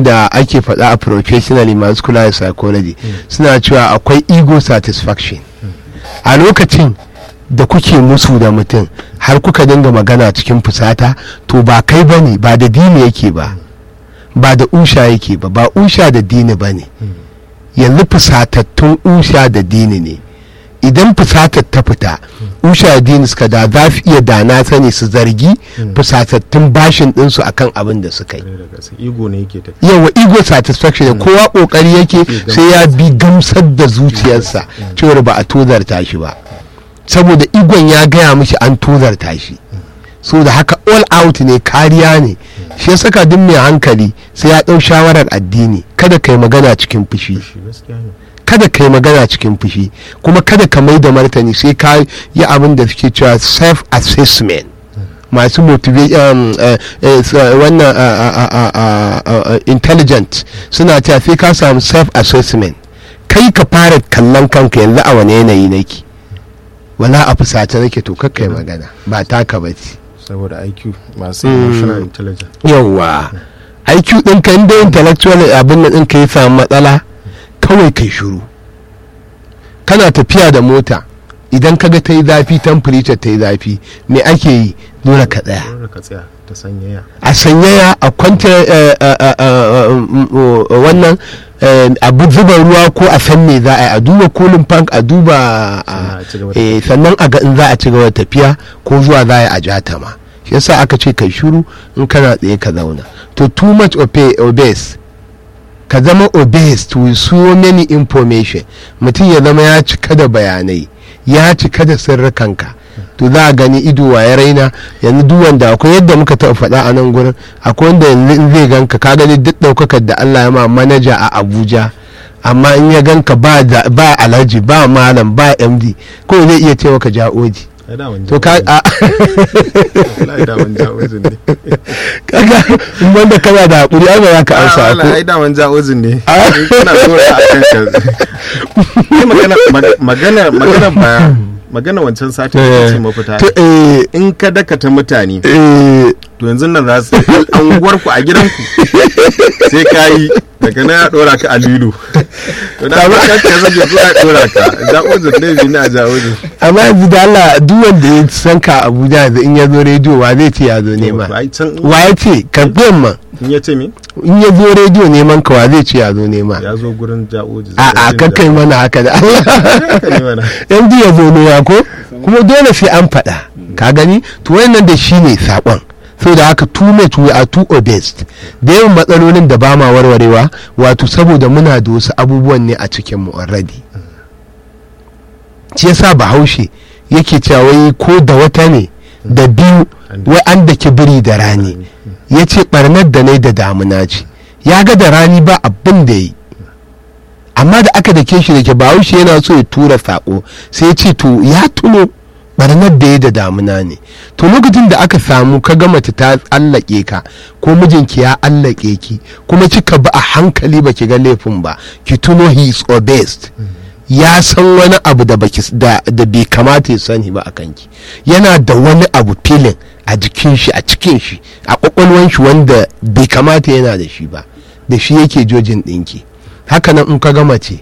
da ake faɗa a professionally masu kula da psychology suna cewa akwai ego satisfaction a lokacin da kuke musu da mutum har kuka dinga magana cikin fusata to ba kai ba ne ba da dini yake ba ba da usha yake ba ba usha da dini ba ne yanzu fusatattun usha da dini ne idan fusatar ta fita usha da dini suka da za su iya da na sani su zargi fusatattun bashin ɗinsu akan abin da suka yi ego ne yake tafiya yawa ego satisfaction ne kowa kokari yake sai ya bi gamsar da zuciyarsa cewar ba a tozarta shi ba saboda igon ya gaya mishi an tozarta shi so da haka all out ne kariya ne shi ya saka duk mai hankali sai ya ɗau shawarar addini kada kai magana cikin fushi shi gaskiya ne kada kai magana cikin fushi kuma kada ka mai da martani sai ka yi abin da suke cewa self assessment masu motivation wannan uh, uh, uh, uh, uh, intelligent suna cewa sai ka samu self assessment kai ka fara kallon kanka yanzu a wani yanayi nake wala a fusata nake to kakkai magana ba taka ba ce saboda IQ masu emotional intelligence yawwa IQ ɗinka inda intellectual abin nan ɗinka ya samu matsala kawai kai shiru kana tafiya da mota idan kaga ta yi zafi temperature ta yi zafi me ake yi dole ka tsaya dole ka tsaya ta sanyaya a sanyaya a kwanta eh, eh, eh, eh, mm, oh, wannan eh, abu zuba ruwa ko a san me za a yi a duba kolin fank a duba Sannan a ci gaba a- da eh, sannan a ga in za a ci gaba da tafiya ko zuwa za a yi a jata ma shi yasa aka ce kai shiru in kana tsaye ka zauna to too much obe- obese ka zama obese to so many information mutum ya zama ya cika da bayanai ya cika da sirrikanka to za a gani ido wa ya raina yanzu duk wanda akwai yadda muka taɓa faɗa a nan gurin akwai wanda yanzu in zai ganka ka gani duk ɗaukakar da Allah ya ma manaja a Abuja amma in ya ganka ba da- ba alhaji ba malam ba MD ko zai iya ce maka ja'oji ai da wani to ka a wallahi da wani ja'ozin ne kaga in wanda kana da hakuri ai ba za ka amsa Ah, ko wallahi ai da wani ja'ozin ne Ah. Ni kana dora a kan ka Ni magana mag- magana magana ba magana wancan sati da ce mafita to eh in ka dakata mutane eh to yanzu nan za su anguwar ku a gidanku sai ka yi daga na ya dora ka a lilo to da ba ka ka zage zuwa ya dora ka ja'ozin ne bi na ja'ozin amma yanzu da Allah duk wanda ya san ka Abuja yanzu in ya zo rediyo wa zai ce ya zo nema ai can wa ya ce karɓiyan ma in ya ce me in ya zo rediyo neman ka wa zai ce ya zo nema ya zo gurin ja'ozin a a kakai mana haka da Allah haka ne mana yanzu ya zo nema ko kuma dole sai an faɗa ka gani to wannan da shi ne saƙon so da haka too much we are too obese da yawan matsalolin da ba ma warwarewa wato saboda muna da wasu abubuwan ne a cikin mu already shi yasa bahaushe yake cewa wai ko da wata ne da biyu wai an da biri da rani ya ce barnar da ne da damuna ce ya ga da rani ba abin da yi amma da aka dake shi da ke bahaushe yana so ya tura sako sai ya ce to ya tuno barnar da ya da damuna ne to lokacin da aka samu ka ga mace ta allake ka ko mijinki ya allake ki kuma kika ba a hankali ba ki ga laifin ba ki tuno he is obese ya san wani abu da baki da, da bai kamata ya sani ba a kanki yana da wani abu filin a jikin shi a cikin shi a kwakwalwan shi wanda bai kamata yana da shi ba da shi yake jojin ɗinki hakanan in ka ga mace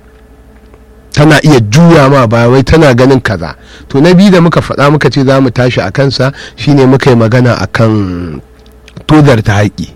tana iya juya ma ba wai tana ganin kaza to na biyu da muka faɗa muka ce za mu tashi a kansa shine muka yi magana a kan tozar ta haƙi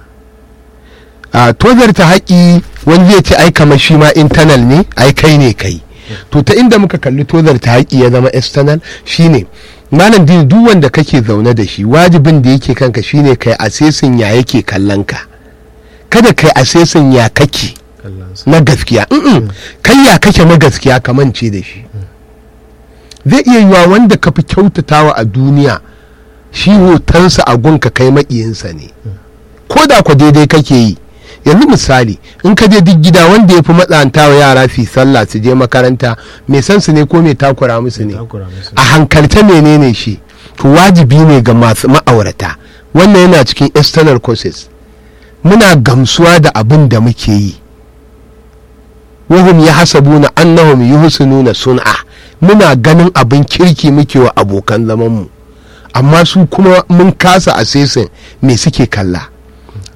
a tozar ta haƙi wani zai ce ai kamar shi ma internal ne ai kai ne kai to ta inda muka kalli tozar ta haƙi ya zama external shine malam dini duk wanda kake zaune da shi wajibin da yake kanka shine kai asesin ya yake kallon ka kada kai asesin ya kake kallonsa na gaskiya Mm-mm. kai ya kake na gaskiya ka mance da shi zai iya yiwa wanda ka fi kyautatawa a duniya shi hotonsa a gunka kai maƙiyinsa ne ko da ku daidai kake yi yanzu misali in ka je duk gida wanda ya fi matsanta wa yara su yi sallah su je makaranta mai san su ne ko mai takura musu ne takura musu a hankalta menene shi to wajibi ne ga masu ma'aurata wannan yana cikin external causes muna gamsuwa da abin da muke yi wahum ya hasabuna annahum yuhsinuna sun'a muna ganin abin kirki muke wa abokan zamanmu amma su kuma mun kasa asesin me suke kalla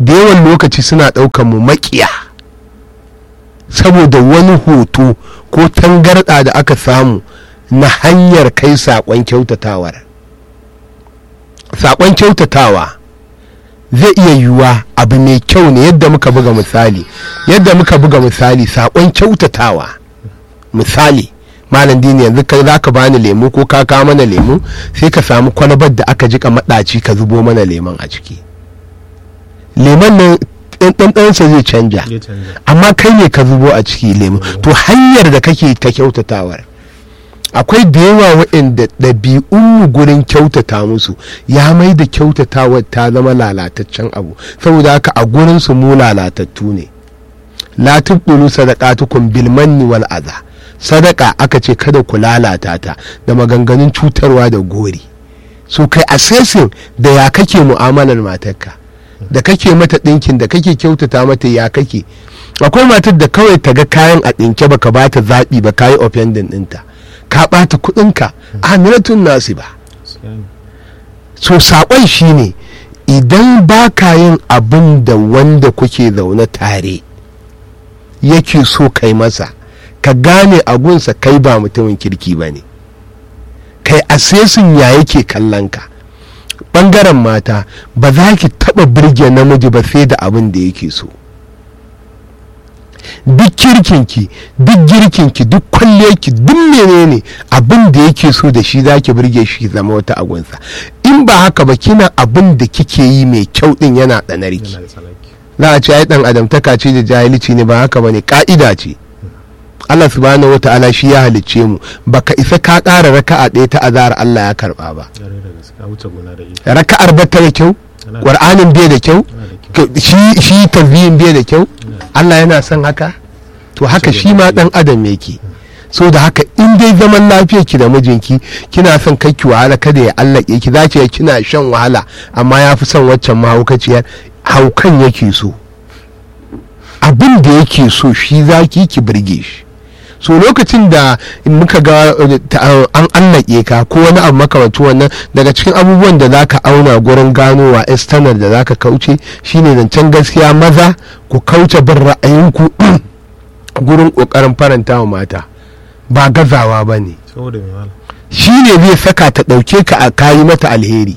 da yawan lokaci suna ɗaukan mu maƙiya saboda wani hoto ko tangarɗa da aka samu na hanyar kai saƙon kyautatawar saƙon kyautatawa zai iya yiwuwa abu mai kyau ne yadda muka buga misali yadda muka buga misali saƙon kyautatawa misali malam dini yanzu kai za ka bani lemu ko ka kawo mana lemu sai ka samu kwalabar da aka jika maɗaci ka zubo mana lemon a ciki lemon nan ɗanɗansa zai canja ya canja amma kai ne ka zubo a ciki lemu to hanyar da kake ta kyautatawar akwai da yawa waɗanda ɗabi'unmu gurin kyautata musu ya mai da kyautatawar ta zama lalataccen abu saboda haka a gurinsu mu lalatattu ne la tubdulu sadaqatukum bil manni wal adha sadaka aka ce kada ku lalata ta da maganganun cutarwa da gori so kai assessing da ya kake mu'amalar matarka da kake mata ɗinkin da kake kyautata mata ya kake akwai matar da kawai ta ga kayan a ɗinke baka ba ta zaɓi ba kayi offending ɗinta ka ɓata kuɗinka amiratun nasi ba so saƙon shine idan ba ka yin abin da wanda kuke zaune tare yake so kai masa ka gane agunsa kai ba mutumin kirki ba ne kai asesin ya yake kallon ka ɓangaren mata ba za ki taɓa birge namiji ba sai da abin da yake so duk kirkinki duk girkinki duk kwalliyarki duk menene abin da yake so da shi za ki birge shi zama wata agunsa in ba haka ba kina abin da kike yi mai kyau din yana ɗanarki yana da tsanaki za a ce ai dan adamtaka ce da jahilci ne ba haka bane ka'ida ce Allah subhanahu wata'ala shi ya halicce mu baka isa ka ƙara raka'a ɗaya ta azar Allah ya karba ba yare da gaske a wuce gona da ita raka'ar ba ta da kyau Yana da- qur'anin bai da kyau yana da kyau ka- shi shi tasbihin bai da kyau Allah yana son haka to haka shi ma dan adam yake so da haka in dai zaman lafiyar ki da mijinki kina son kai ki wahala kada ya allake ki za ki kina shan wahala amma ya fi son waccan mahaukaciyar haukan yake so abin da yake so shi za ki ki birge shi so lokacin da muka ga uh, ta- an allake ka ko wani abu makamanci wannan daga cikin abubuwan da zaka auna gurin ganowa external da zaka kauce shine zancen gaskiya maza ku kauce bin ra'ayinku gurin kokarin faranta wa mata ba gazawa ba ne saboda mai mala shi ne zai saka ta ɗauke ka a kayi mata alheri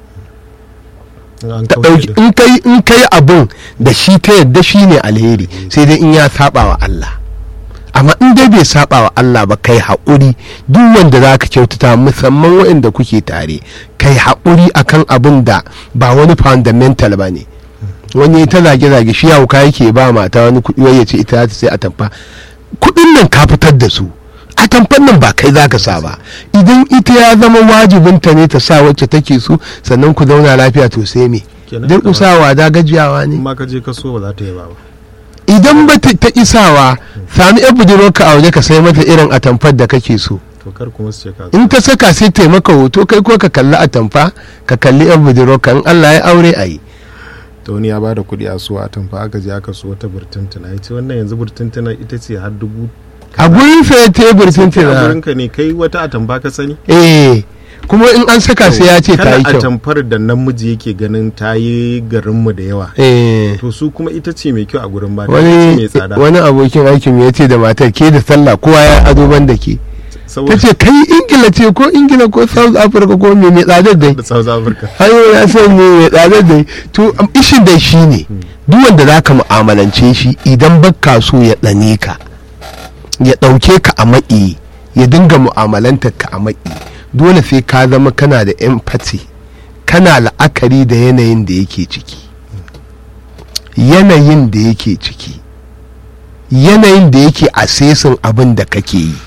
in an ta kauce ɗauki da in kai in kai abin da shi ta yadda shi ne alheri sai dai in ya saba wa Allah amma in dai bai saba wa Allah ba kai haƙuri duk wanda za ka kyautata musamman waɗanda kuke tare kai haƙuri akan abin da ba wani fundamental ba ne wani ta zage-zage shi hauka yake ba mata wani kuɗi wai ya ce ita za ta sai a tamfa kuɗin nan ka fitar da su a tamfan nan ba kai za ka sa ba idan ita ya zama wajibinta ne ta sa wacce take so sannan ku zauna lafiya to sai me Kenan durƙusawa da gajiyawa in ne ma ka je ka so ba za ta yi ba ba idan ba ta ta isawa sami yan budurwarka a waje ka sai mata irin atamfar da kake so to kar kuma su ce ka in ta saka sai ta yi maka hoto kai ko ka kalli atamfa ka kalli yan budurwarka in Allah ya aure a yi ta wani ya bada kuɗi a so a tamfa aka je aka so wata burtuntuna ya ce wannan yanzu burtuntuna ita ce har dubu a gurin sa ya tebur a tuntuna gurinka ne kai wata atamfa ka sani eh kuma in an saka sai ya ce ta yi Kana kyau atamfar da namiji yake ganin ta yi garinmu da yawa eh to su kuma ita ce mai kyau a gurin mata ita ce mai wani tsada wani abokin aikin ya ce da matar ke da sallah kowa ya ado ban da ke ta saboda ce kai ingila ce ko ingila ko south africa ko me mai tsadar dai da South Africa hanyo ya san me mai tsadar dai to am, ishin dai shi ne duk wanda za ka mu'amalance shi idan baka so ya ɗane ka ya ɗauke ka a maƙi ya dinga mu'amalantar ka a maƙi dole sai ka zama kana da empathy kana la'akari da yanayin da yake ciki yanayin da yake ciki yanayin da yake asesin abin da kake yi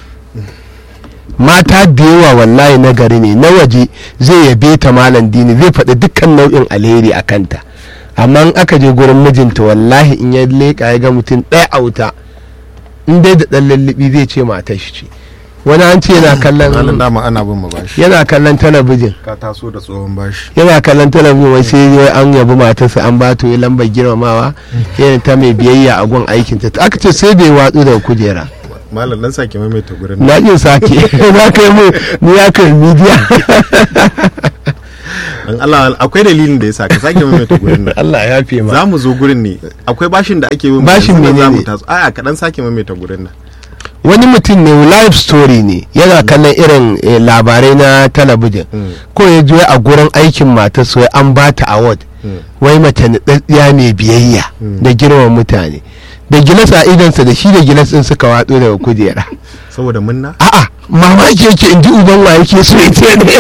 mata da yawa wallahi na gari ne na waje zai yabe ta malam dini zai faɗi dukkan nau'in alheri a kanta amma in aka je gurin mijinta wallahi in ya leƙa ya ga mutum ɗaya a wuta in dai da ɗan lullubi zai ce matar shi ce wani an ce yana Malam kallon dama ana bin mu bashi yana kallon talabijin ka taso da tsohon bashi yana kallon talabijin wai sai wai an yabi matarsa an ba ta wai lambar girmamawa irin ta mai biyayya a gun aikinta aka ce sai bai watsu daga kujera malam dan sake maimaita gurin na ƙin sake na kai mu ni ya kai midiya an Allah akwai dalilin da yasa ka sake maimaita gurin nan Allah ya fi ma za mu zo gurin ne akwai bashin da ake yi Bashin za menene? mu taso aya kaɗan sake maimaita gurin nan wani mutum ne live story ne yana kallon irin eh, labarai na talabijin Mm. ko ya je a gurin aikin matar wai an ba ta award Mm. wai mace naɗaɗɗiya mai biyayya da girman mutane da gilas a idansa da shi da gilas ɗin suka watso daga kujera saboda munna a'a mamaki yake in ji uban wa yake so ita ne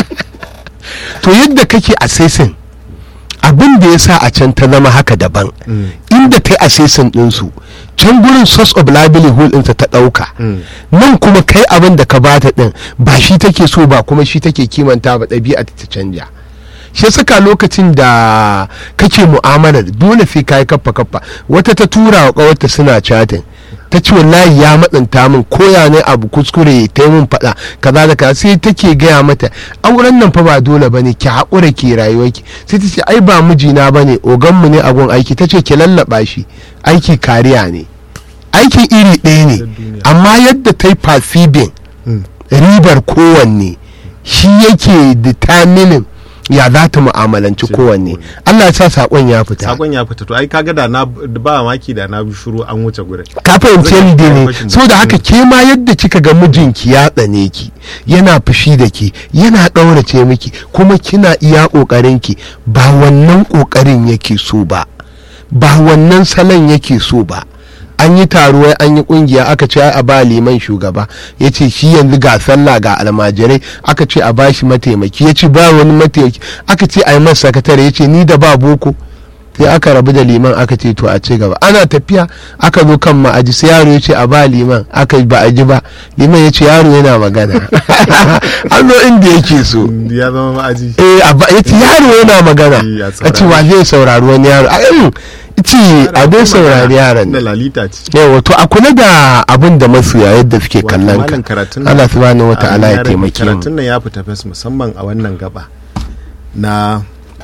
to yadda kake assessing abin da ya sa a can ta zama haka daban Mm. inda ta yi assessing ɗinsu can gurin source of livelihood ɗinsa ta ɗauka Mm. nan kuma kai abin da ka bata ɗin ba shi take so ba kuma shi take kimanta ba ɗabi'a ta canja shi saka lokacin da kake mu'amalar dole sai ka yi kaffa kaffa wata ta tura wa ƙawarta suna chatting ta ce wallahi ya matsanta min koya ne abu kuskure ta yi min faɗa kaza da kaza sai take gaya mata auren nan fa ba dole bane ki haƙura ki rayuwarki sai ta ce ai ba mijina bane oganmu ne a gun aiki ta ce ki lallaɓa shi aiki kariya ne aikin iri ɗaya ne duniya. amma yadda ta yi fasibin Mm. ribar kowanne shi yake determining ya za ta mu'amalanci Ce kowanne kowanne. Allah ya sa saƙon ya fita sakon ya fita to ai kaga da na ba maki da na bi shiru an wuce gurin ka fahimci Zan yadda yi ne fashin so da haka baki. ke ma yadda kika ga mijinki ya tsane ki yana fushi da ki yana ɗaurace miki kuma kina iya ƙoƙarinki ba wannan ƙoƙarin yake so ba ba wannan salon yake so ba an yi taruwa an yi kungiya aka ce ai a ba liman shugaba ya ce shi yanzu ga sallah ga almajirai aka ce a bashi mataimaki ya ce ba wani mataimaki aka ce a yi masa sakatare ya ce ni da ba boko sai aka rabu da liman aka ce to a ci gaba ana tafiya aka zo kan ma'aji sai yaro ya ce a ba liman aka ba a ji ba liman ya ce yaro yana magana an zo inda yake so ya zama ma'aji eh a ba ya ce yaro yana magana Eh, a a ce wa zai saurari wani yaro a irin ce a dai saurari yaron da lalita ce yawa to a kula da abin da masoya yadda suke Wato kallon malam ka karatun nan- Allah subhanahu wata'ala Amin ya rabbi. taimake mu karatun nan ya fita fes musamman a wannan gaba na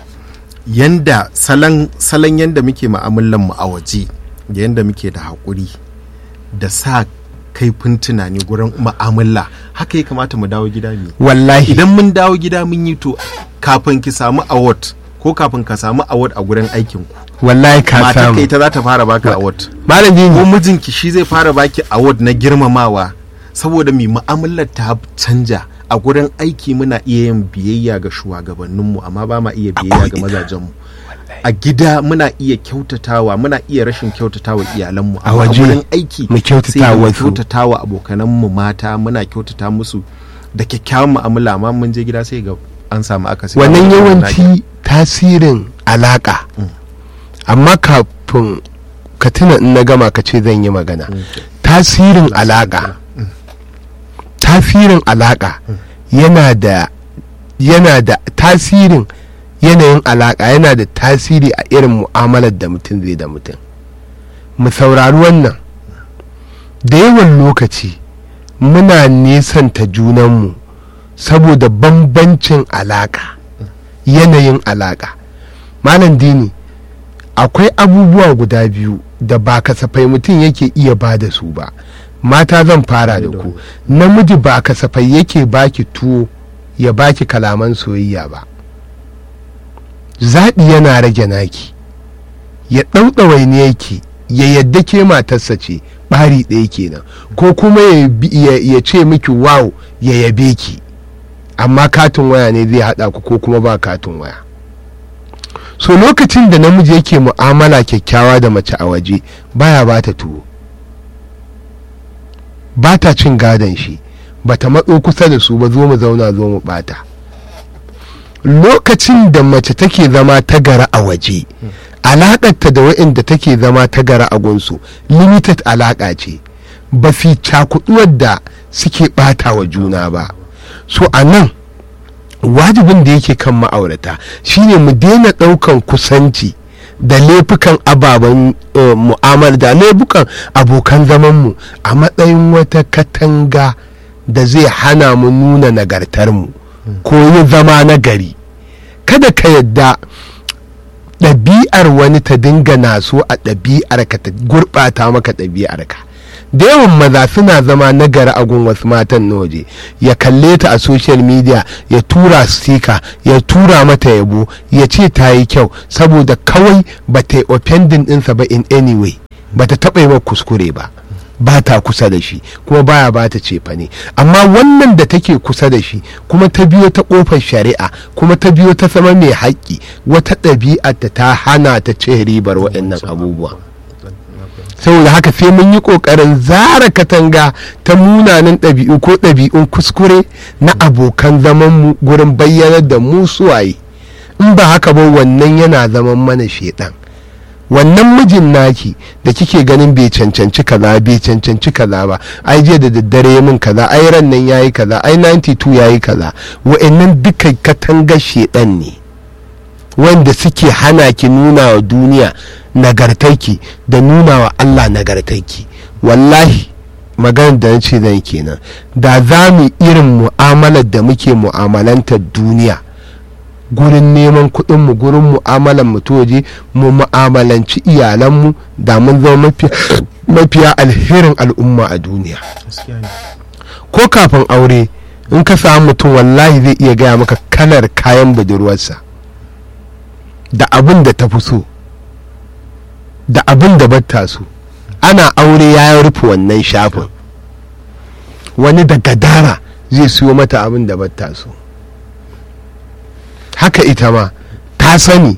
yanda salon salon yanda muke mu'amalan mu a waje da yanda muke da haƙuri da sa kaifin tunani gurin mu'amala haka ya kamata mu dawo gida mu wallahi idan mun dawo gida mun yi to kafin ki samu award ko kafin ka samu award a gurin aikin ku wallahi ka matar samu ka ita za ta fara baka award malam ko dini mijinki shi zai fara baki award na girmamawa saboda mai mu'amalar ta canja a gurin aiki muna iya yin biyayya ga shugabanninmu amma ba ma iya biyayya ga ina. mazajenmu a gida muna iya kyautatawa muna iya rashin kyautatawa iyalanmu A amma waje gurin aiki mu kyautata sai mu wasu. kyautatawa abokananmu mata muna kyautata musu da kyakkyawan mu'amala amma mun je gida sai ga an samu akasi wannan yawanci tasirin alaka amma kafin ka tuna in na gama ka ce zan yi magana tasirin alaka tasirin alaka yana da yana da tasirin yanayin alaka yana da tasiri a irin mu'amalar da mutum zai da mutum mu saurari wannan da yawan lokaci muna nesanta junanmu saboda bambancin alaka yanayin alaka malam dini akwai abubuwa guda biyu da ba kasafai mutum yake iya ba da su ba mata zan fara da ku namiji ba kasafai yake baki tuwo ya baki kalaman soyayya ba zaɓi yana rage naki ya ɗauɗawai ne yake ya yadda ke matarsa ce ɓari ɗaya kenan ko kuma ya bi- ya ya ce miki wow ya yabe ki amma katin waya ne zai haɗa ku ko kuma ba katin waya so lokacin da namiji yake mu'amala kyakkyawa da mace a waje baya ba ta tuwo ba ta cin gadon shi ba ta matso kusa da su ba zo mu zauna zo mu bata lokacin da mace take zama ta gara a waje alaƙarta da waɗanda take zama ta gara a gunsu limited alaƙa ce ba fi cakuduwar da suke ɓata wa juna ba so a nan wajibin da yake kan ma'aurata shine mu daina ɗaukan kusanci da laifukan ababen eh, mu'amala da laifukan abokan zamanmu a matsayin wata katanga da zai hana mu nuna nagartarmu ko yi zama nagari kada ka yadda ɗabi'ar wani ta dinga naso a ɗabi'ar ka ta gurɓata maka ɗabi'ar ka da yawan maza suna zama nagari a gun wasu matan na waje ya kalle ta a social media ya tura stika ya tura mata yabo ya ce ta yi kyau saboda kawai ba ta yi offending ɗinsa ba in any way ba ta taɓa yi wa kuskure ba ba ta kusa da shi kuma baya ba ta cefa ne amma wannan da take kusa da shi kuma ta biyo ta kofar shari'a kuma ta biyo ta sama mai haƙƙi wata ɗabi'arta ta hana ta ce ribar waɗannan abubuwa saboda haka sai mun yi ƙoƙarin zara katanga ta munanan ɗabi'u ko ɗabi'un kuskure na abokan zamanmu gurin bayyanar da mu suwaye in ba haka ba wannan yana zaman mana shaidan wannan mijin naki da kike ganin bai cancanci kaza bai cancanci kaza ba ai jiya da daddare min kaza ai ran nan yayi kaza ai 92 yayi kaza wa'annan duka katangar shedan ne wanda suke hana ki nuna wa duniya nagartarki da nuna wa Allah nagartarki wallahi maganar da ce zan kenan da za mu irin mu'amalar da muke mu'amalantar duniya gurin neman kuɗinmu gurin mu'amalan mu waje mu mu'amalanci iyalanmu da mun zama mafiya alherin al'umma a duniya ko kafin aure in ka samu mutum wallahi zai iya gaya maka kalar kayan budurwarsa da abin da ta fi so da abin da batta so ana aure ya rufe wannan shafin wani da gadara zai siyo mata abin da batta so haka ita ma ta sani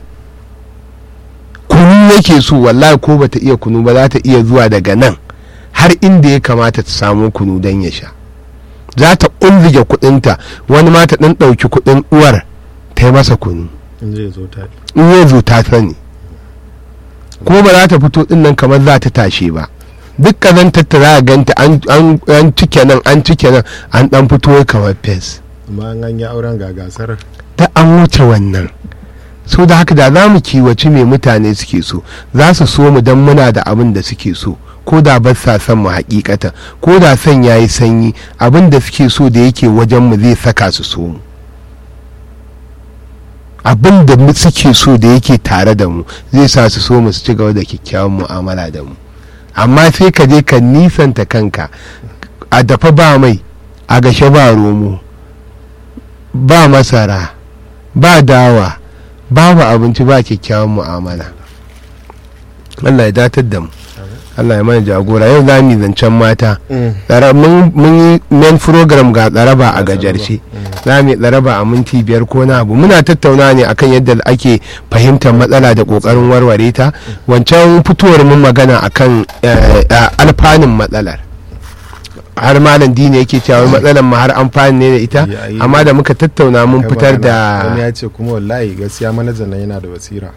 kunu yake so wallahi ko bata iya kunu ba za ta iya zuwa daga nan har inda ya kamata ta samu kunu don ya sha za ta ƙunzige kuɗinta wani ma ta ɗan ɗauki kuɗin uwar ta yi masa kunu in ya zo ta sani ko ba za ta fito ɗin nan kamar za ta tashe ba duk kazantar ta za a ganta an cike nan an cike nan an ɗan fito kamar fes amma an yi auren ga gasar ta an wuce wannan so da haka da za mu kiwaci mai mutane suke so za su so mu don muna da abin da suke so ko da ba sa son mu hakikata ko da son ya yi sanyi abin da suke so da yake wajen mu zai saka su so mu abin da suke so da yake tare da mu zai sa su so mu su ci gaba da kyakkyawan mu'amala da mu amma sai ka je ka nisanta kanka a dafa ba mai a gashe ba romo ba masara ba dawa babu abinci ba kyakkyawan mu'amala Allah ya datar da mu Allah ya mana jagora yau za mu zancen mata mun yi main program ga tsaraba a gajarce za mu tsaraba a minti biyar ko na abu muna tattauna ne akan yadda ake fahimtar matsala da kokarin warware ta wancan fitowar mun magana akan alfanun matsalar har malam dini yake cewa matsalar ma har amfani ne da ita amma da muka tattauna mun fitar da wani ya ce kuma wallahi gaskiya manajan nan yana da basira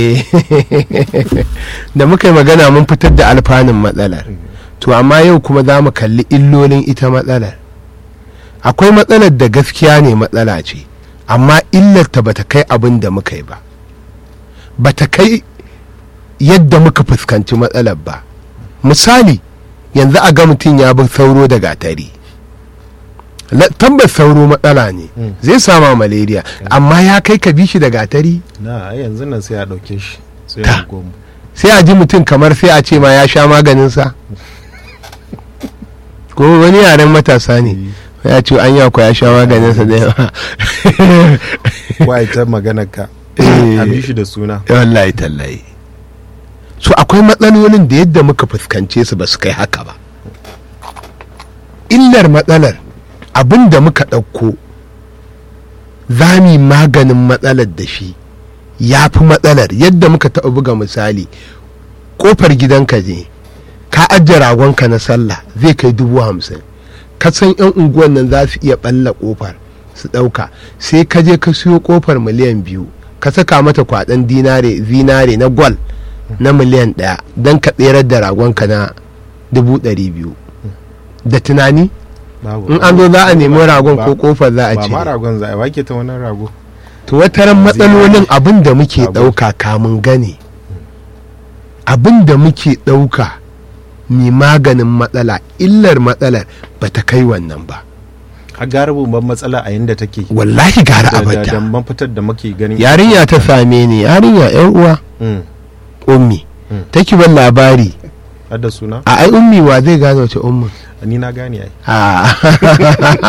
da muka yi magana mun fitar da alfanun matsalar to amma yau kuma za mu kalli illolin ita matsalar akwai matsalar da gaskiya ne matsala ce amma illarta bata kai abin da muka yi ba bata kai yadda muka fuskanci matsalar ba misali yanzu a ga mutum ya bi sauro da gatari tabbas sauro matsala ne zai sama malaria amma ya kai ka bi shi da gatari na yanzu nan sai a ɗauke shi sai a gomu sai a ji mutum kamar sai a ce ma ya sha maganinsa ko wani yaren matasa ne ya ce an yako ya sha maganinsa da yawa kwa ita maganar ka a bi shi da suna wallahi tallahi so akwai matsalolin da yadda muka fuskance su ba su kai haka ba illar matsalar abin da muka ɗauko za mu maganin matsalar da shi ya fi matsalar yadda muka taɓa buga misali ƙofar gidanka ne ka ajiye ragonka na sallah zai kai dubu hamsin ka san 'yan unguwan nan za su iya ɓalla ƙofar su ɗauka sai ka je ka siyo ƙofar miliyan biyu ka saka mata kwaɗan zinare na gwal na miliyan ɗaya don ka tserar da ragonka na dubu ɗari biyu da tunani in an zo za a nemi ragon ko kofar za a ce ba ma ragon za a wake ta wannan rago to wataran matsalolin abin da muke ɗauka kamun gane abin da muke ɗauka mai maganin matsala illar matsalar ba ta kai wannan ba a gara ban matsala a yadda take wallahi gara abada da ban fitar da muke ganin yarinya ta same ni yarinya yan uwa ummi take ban labari har da suna a ai ummi wa zai gane wace ummin ni na gane ai a